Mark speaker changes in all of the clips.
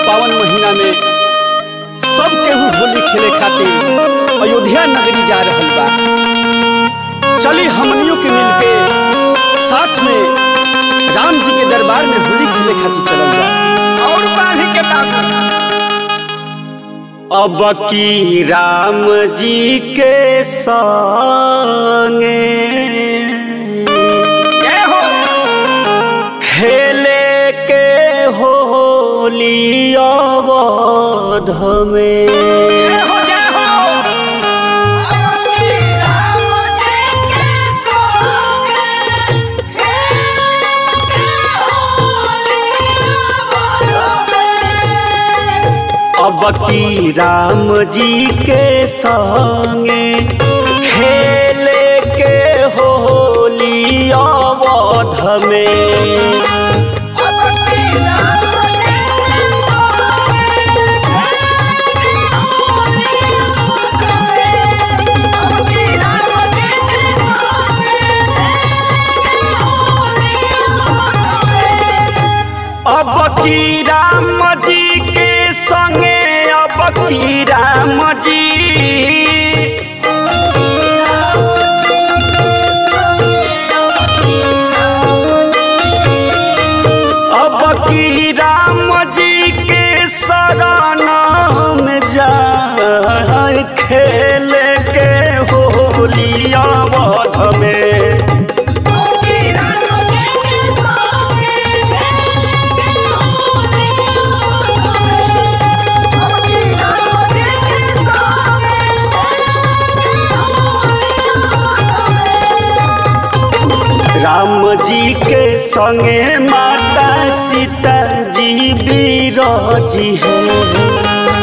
Speaker 1: पावन महीना में सब केहू होली खेले खातिर अयोध्या नगरी जा रहल बा चली हमनियों के मिलके साथ में राम जी के दरबार में होली खेले खातिर चलल बा
Speaker 2: और बांधी के बाबू
Speaker 1: अब की राम जी के संगे
Speaker 2: जय हो
Speaker 1: खेले के होली अवध में
Speaker 2: जय हो जय हो
Speaker 1: अब की राम जी के संगे खेले के होली अवध में अब की राम जी के संगे अब की राम जी अब की राम जी के शरण में जा खेल के होली अवध में राम जी के संगे माता सीता जी बीराजी है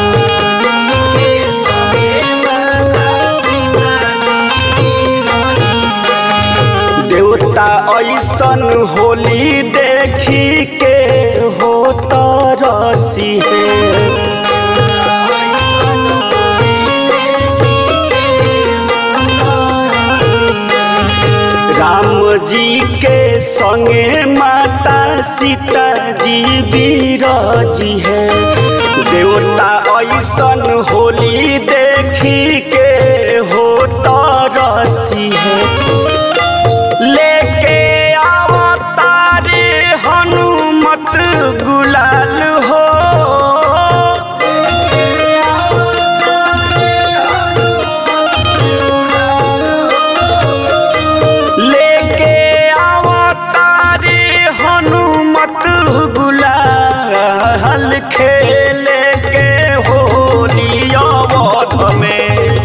Speaker 1: देवता ऐसन होली देखी के हो तरसी है राम जी के संगे माता सीता जी बीराजी है देवता ऐसन होली देखी के हो तरसी है लेके आवतारे हनुमत गुलाल हो लेके आवतारे हनुमत गुलाल खेले के होली अवध में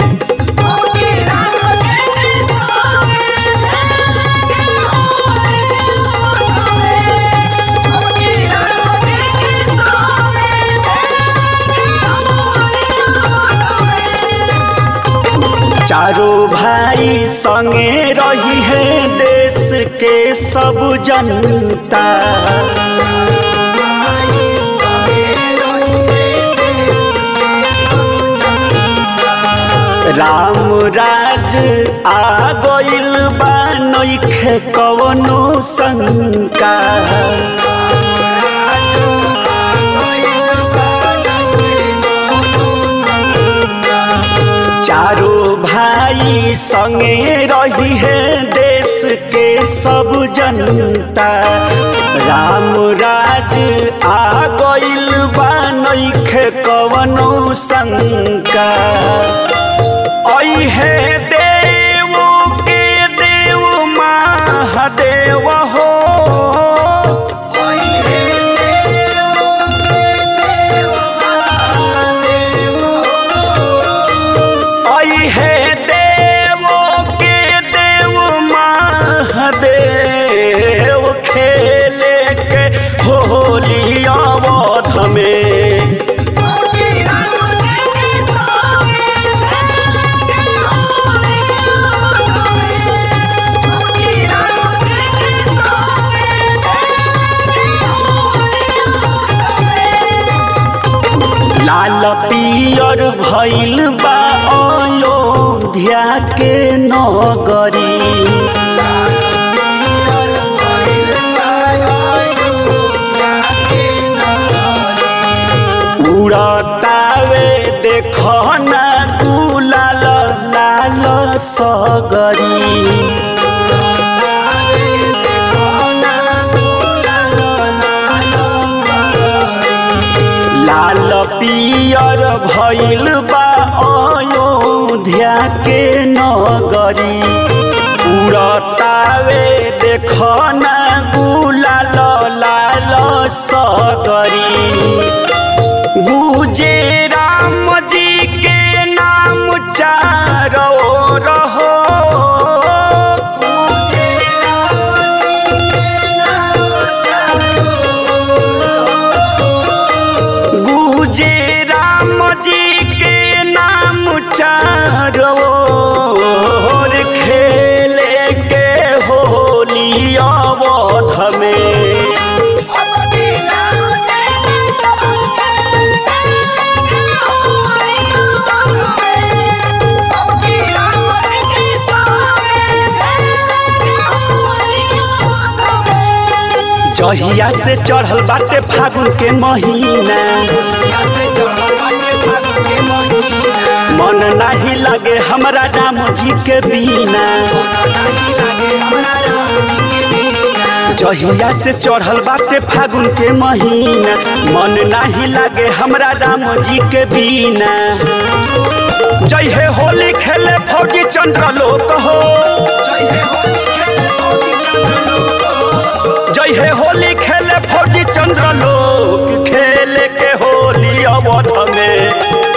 Speaker 1: चारों भाई संगे रही है देश के सब जनता राम राज आ गइल बा नइखे कवनो शंका चारों भाई संगे रही है देश के सब जनता राम राज आ गइल बा नइखे कवनो शंका है देव के देव महादेव हो आई है देव के देव महादेव खेले के होली अवध में लाल पियर भइल बा अयोध्या के नगरी पियर भइल बा अयोध्या के नगरी उड़तावे देख ना गुलाल लाल सगरी गुजे राम जी के नाम चारो रहो गुजे राम जी के नाम चारो ओर खेले के होली अवध में जहिया से चढ़ल बाटे फागुन के महीना मन नाही लागे हमरा राम जी के बिना जहिया से चढ़ल बाटे फागुन के महीना मन नाही लागे हमरा राम जी के बिना जय हे होली खेले फौजी चंद्र लोक हो जय हे होली खेले फौजी चंद्र लोक खेले के होली अवध में